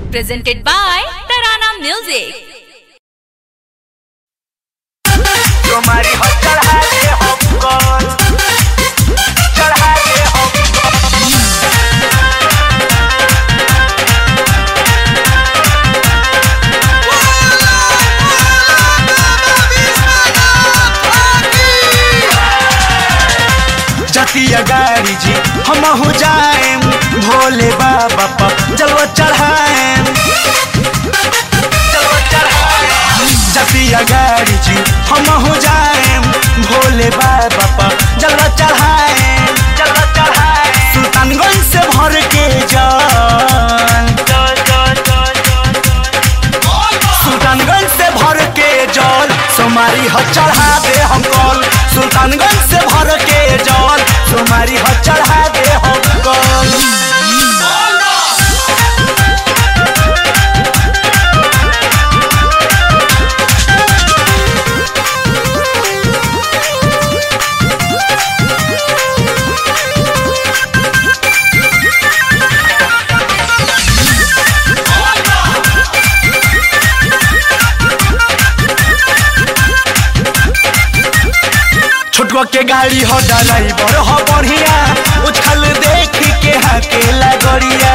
presented by Tarana Music. तुम्हारी हो चढ़ा के हमको चढ़ा के हमको जतिया गाड़ी जी हम हो जाए भोले बाबा पर जलवा चढ़ाए जलवा चढ़ाए जतिया गाड़ी जी हम हो जाए भोले बाबा पर जलवा चढ़ाए जलवा चढ़ाए सुल्तानगंज से भर के जान सुल्तानगंज से भर के जल सोमारी ह चढ़ा दे हम कल सुल्तानगंज से भर के जल सोमारी ह चढ़ा दे हम कल छोटको के गाड़ी हो ड्राइवर हो बढ़िया उछल देख के हकेला गड़िया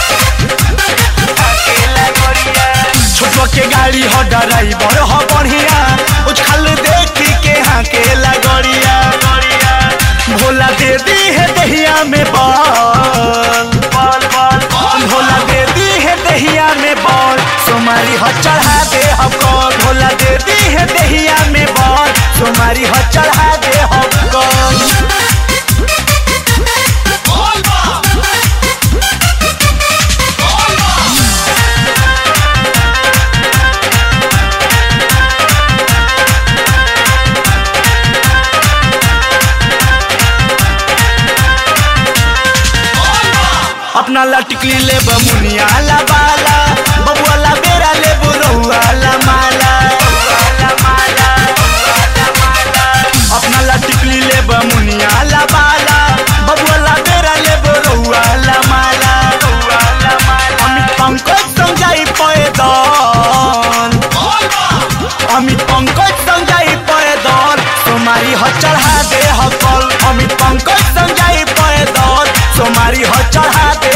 छोटको के गाड़ी हो ड्राइवर हो बढ़िया उछल देख के हकेला गड़िया भोला दे दी है दहिया में बॉल भोला दे दी है दहिया में बॉल सोमारी हो चढ़ा दे हम कौन भोला दे दी है दहिया में बॉल सोमारी हो चढ़ा दे हम कौन अपना लटकली ले बमुनिया ला बाला बबुआ ला बेरा ले बुरहुआ ला माला अपना लटकली ले बमुनिया ला बाला बबुआ ला बेरा ले बुरहुआ ला माला अमित पंकज समझाई पैदल अमित पंकज समझाई पैदल तुम्हारी ह चढ़ा दे हकल अमित पंकज समझाई पैदल तुम्हारी ह चढ़ा दे